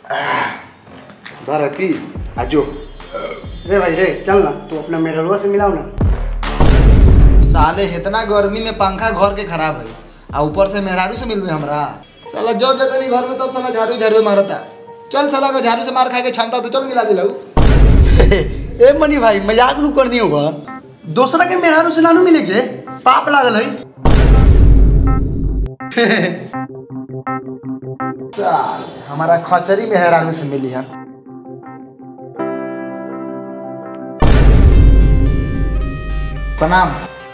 बारह पी आजो रे भाई रे चल ना तू अपना मेडलवा से मिलाओ ना साले इतना गर्मी में पंखा घर के खराब है आ ऊपर से मेहरारू से मिलू हमरा साला जब जतनी घर में तब साला झाड़ू झाड़ू मारता चल साला का झाड़ू से मार खा के क्षमता तो चल मिला दिलाऊ ए मनी भाई मजाक नू कर दियो बा दूसरा के मेहरारू से नानू मिले के पाप लागल है साल हमारा खचरी मेहरारू से मिली है प्रणाम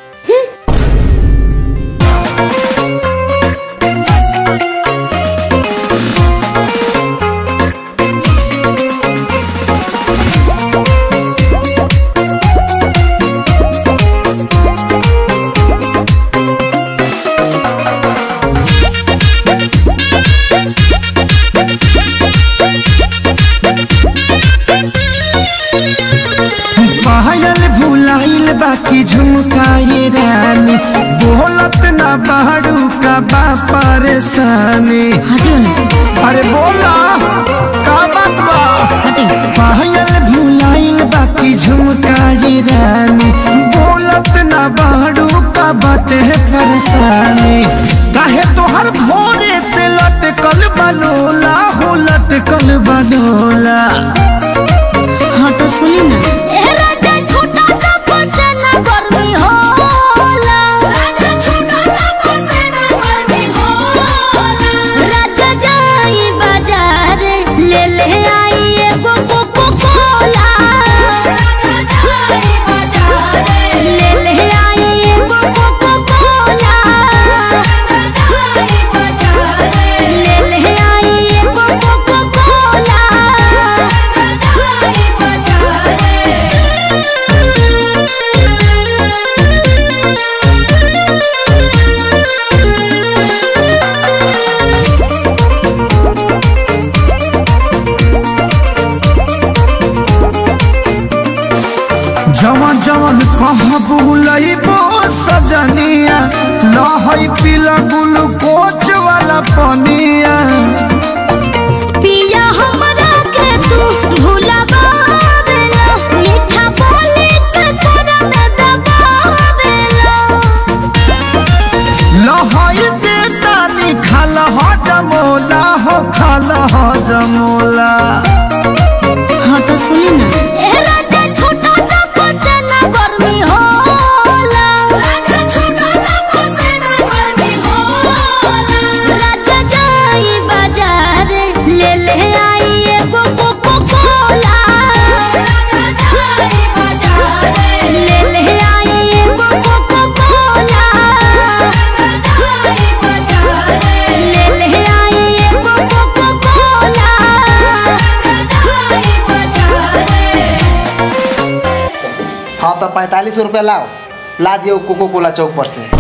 पायल भुलाइल बाकी झुमकाए रानी बोलत ना बाड़ू का बा परेशानी हटियो ना अरे बोला का बात बा हटियो पायल भुलाइल बाकी झुमकाए रानी बोलत ना बाड़ू का बाटे परेशानी काहे तोहर भोरे से लटकल बलोला हो लटकल बलोला हाँ तो सुनी ना ए राजा छोटा सा फसेना गर्मी होला राजा छोटा सा फसेना गर्मी होला राजा जाई बाजार ले ले आई एगो कोको कोला राजा जाई बाजार ले ले आई एगो कोको कोला राजा जाई बाजार ले ले आई एगो कोको कोला राजा जाई बाजार जवन जवन कहाँ बुलइबो सजनिया लहई पीला ग्लूकोच वाला पनिया पिया हमरा के तू भुलावेला मीठा बोली के तोरा में दबावेला लहई बेटानी खाल हो जमोला हो खाल हो जमोला हाँ तो सुनी ना ए राजा छोटा सा फसेना गर्मी होला राजा छोटा सा फसेना गर्मी होला राजा जाई बाजार ले ले आई एगो कोको कोला राजा जाई बाजार ले ले आई एगो कोको कोला राजा जाई बाजार ले ले आई एगो कोको कोला राजा जाई बाजार हाँ तो पैंतालीस रुपया लाओ ला दियो कोको कोला चौक पर से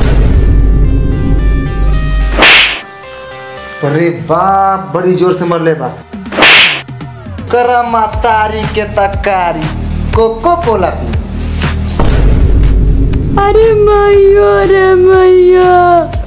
अरे बाप बड़ी जोर से मरले बा करमा तारी के तकारी कोको कोला पी अरे मैया रे मैया